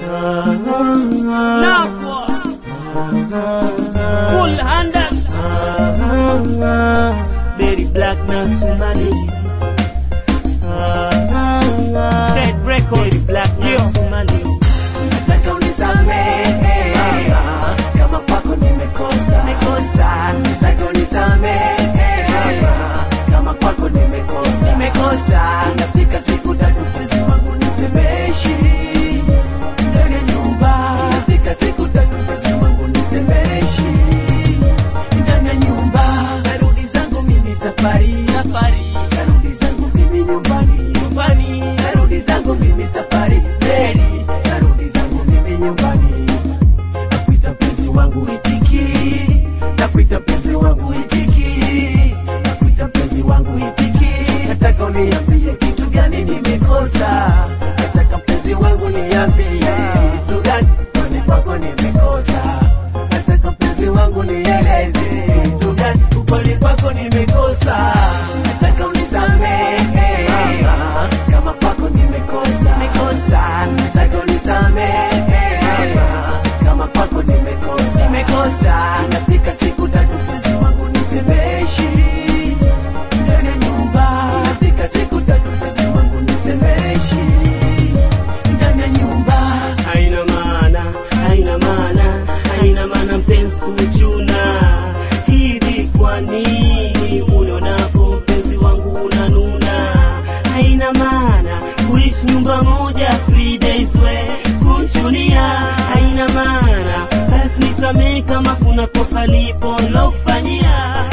Nakwa Full handers Very black na Somali Red record Very black na Somali nataka unisamehe kama kwako nimekosa nimekosa nataka unisamehe kama kwako nimekosa nimekosa inafika siku tatu mpenzi wangu nisemeshi ndani ya nyumba inafika siku tatu mpenzi wangu nisemeshi ndani ya nyumba narudi zangu mimi safari safari narudi zangu mimi nyumbani nyumbani narudi zangu mimi safari meri narudi zangu mimi nyumbani nakuita mpenzi wangu itiki nakuita mpenzi wangu itiki nakuita mpenzi wangu itiki nataka uniambie kitu gani nimekosa nataka mpenzi wangu niambie kitu gani kwani kwako nimekosa nataka mpenzi wangu nieleze kitu gani ukweli kwako nimekosa nataka unisamehe kama kwako nimekosa nimekosa nataka unisamehe kama kwako nimekosa nimekosa inafika siku tatu mpenzi wangu nisemeshi ndani ya nyumba inafika siku tatu mpenzi wangu nisemeshi ndani ya nyumba haina maana, haina maana, haina maana mpenzi kuchuna hivi. Kwa nini unionapo mpenzi wangu unanuna? Haina maana kuishi nyumba moja three days we kuchunia, haina maana basi nisamehe kama kuna kosa lipo lokufanyia